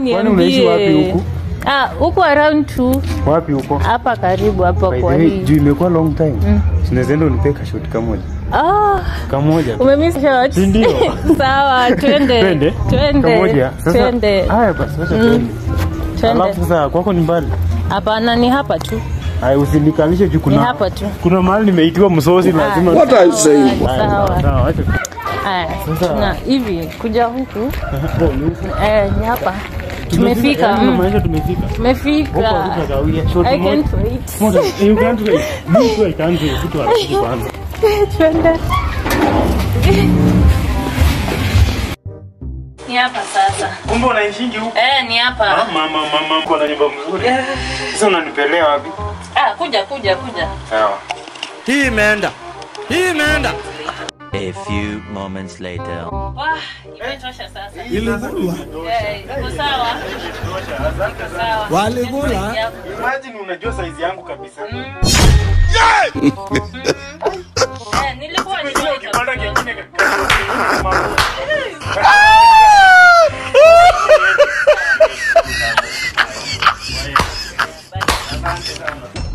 Kwani unaishi wapi niambie. huku? Ah, huku around tu Wapi huko? hapa karibu hapa By the kwa way, hii. juu imekuwa long time. Sinaweza enda unipe kashoti kamoja. Ah, Kamoja. tu. umemiss shot. Si ndio? Sawa, twende. Twende. Twende. Kamoja. Sasa Twende. haya basi wacha twende. Twende. Alafu sasa kwako ni mbali. Hapana, ni hapa tu. Haya usinikalishe juu Ni kuna hapa tu. kuna mahali nimeitiwa msosi lazima. What are you saying? Haya, Sawa. sawa, wacha. Haya, Sasa- tuna hivi kuja huku. Oh, ni huku. Eh, ni hapa. Tumefika. Yaani mm. unamaanisha tumefika. Huko Tumefika. hatutakawia. Shoti I moja. can't wait. Moja. You can't wait. Me too, I can't wait. Kitu haraka kwanza. Twende. Ni hapa sasa. Kumbe unaishingi huku? Eh, ni hapa. Mama, mama, mko na nyumba mzuri. Sasa unanipelea wapi? Ah, kuja kuja kuja. Sawa. Hii imeenda. Hii imeenda. A few moments later. Wah, imetosha sasa. Iligulwa. Eh, iko sawa. Iko sawa. Waligula. Imagine unajua size yangu kabisa. Eh, nilikuwa Kile ukipanda nimeweka. kingine kama Bye.